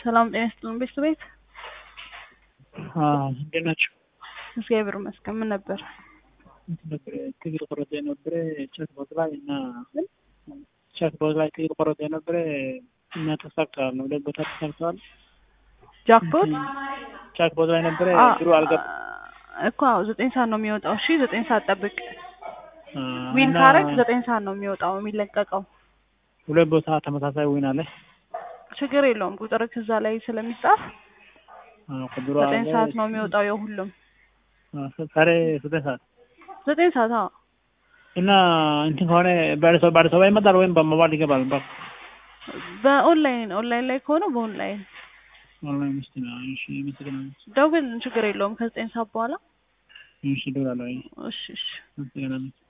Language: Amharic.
ሰላም ጤና ይስጥልን ቤተሰቤት እንዴት ናቸው? እግዚአብሔር ይመስገን። ምን ነበር? እንትን ነበር ትግል ቆረጠ የነበረ ቻት ቦት ላይ እና ቻት ቦት ላይ ትግል ቆረጠ የነበረ እና ተሳክተዋል ነው ሁለት ቦታ ተሳክተዋል። ጃክፖት ቻት ቦት ላይ ነበረ ድሮ አልገባ እኮ አዎ፣ ዘጠኝ ሰዓት ነው የሚወጣው። እሺ ዘጠኝ ሰዓት ጠብቅ። ዊን እና ካረግ ዘጠኝ ሰዓት ነው የሚወጣው የሚለቀቀው። ሁለት ቦታ ተመሳሳይ ዊን አለ። ችግር የለውም ቁጥር ከዛ ላይ ስለሚጻፍ ቁጥሩ ዘጠኝ አለ። ሰዓት ነው የሚወጣው የሁሉም ዛሬ ዘጠኝ ሰዓት ዘጠኝ ሰዓት አዎ። እና እንትን ከሆነ በአዲስ አበባ በአዲስ አበባ ይመጣል ወይም በሞባይል ይገባል። በ በኦንላይን ኦንላይን ላይ ከሆነ በኦንላይን ኦንላይን ውስጥ ነው። እሺ አመሰግናለሁ። ደውል፣ ችግር የለውም ከዘጠኝ ሰዓት በኋላ እሺ እደውላለሁ። እሺ እሺ አመሰግናለሁ።